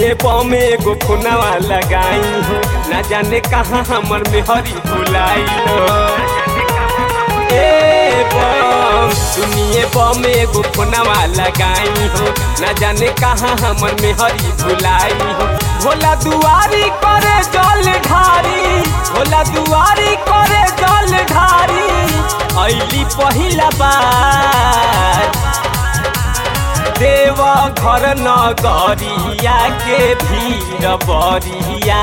सुनिए बमे एगो खुनावा लगाई हो ना जाने कहाँ हमर मेहरी भुलाई हो ए बम सुनिए बमे एगो खुनावा लगाई हो ना जाने कहाँ हमर मेहरी भुलाई हो भोला दुआरी करे जल ढारी भोला दुआरी करे जल ढारी ऐली पहिला बार देव घर नगरिया के भीड़ बरिया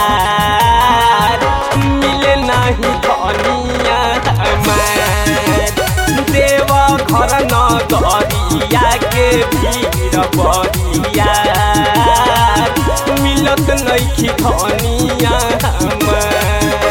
मिले नहीं धनिया हमार देव घर नगरिया के भीड़ बरिया मिलत नहीं धनिया हमार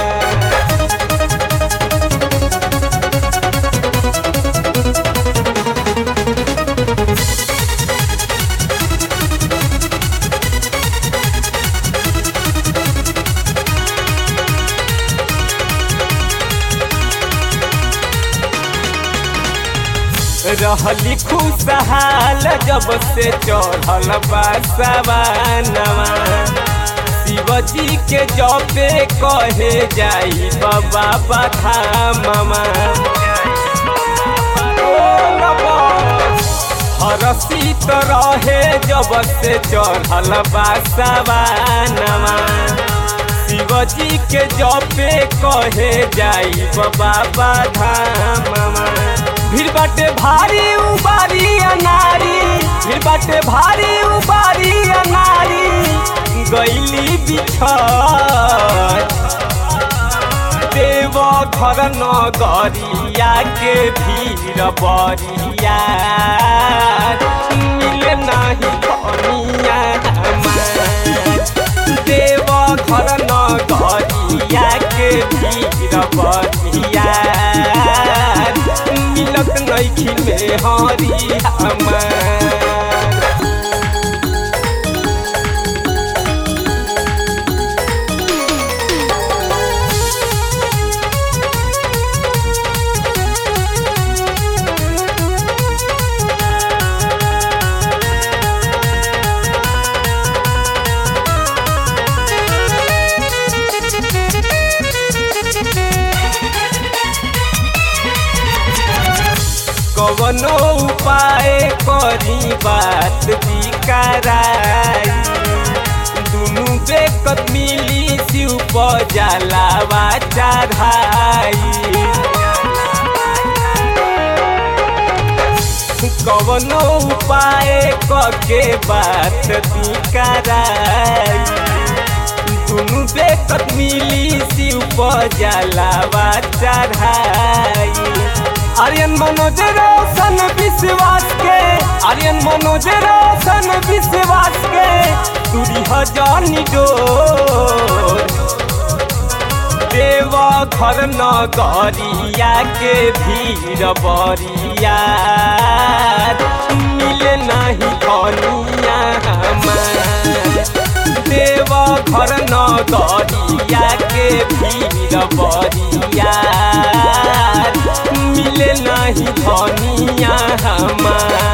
रहली खुशहाल जब से चढ़ल बासवानवा शिवजी के जबे कहे जाई बाबा बधामवा हरसित रहे जब से चढ़ल बासवानवा शिवजी के जबे कहे जाई बाबा बधामवा भीड़ बाटे भारी उबारी अनारी भीड़ बाटे भारी उबारी अनारी गैली बिछड़ देव घर नगरिया के भीड़ बरिया मिले नहीं कनिया देव घर नगरिया के भीड़ बरिया मिलत नैखी में हरी हमार कवनो उपाय करी बात बिकराई दुनु बेकत मिली शिव जलावा चढ़ाई कवनो उपाय कके बात बिकराई दुनु बेकत मिली शिव जलावा चढ़ाई आर्यन मनोज रोशन विश्वास के आर्यन मनोज रोशन विश्वास के दूरी हजानी डोर देव घर नगरिया के भीड़ बरिया मिले नहीं कनिया हमार देव घर नगरिया के भीड़ बरिया मिले नहीं धनिया हमार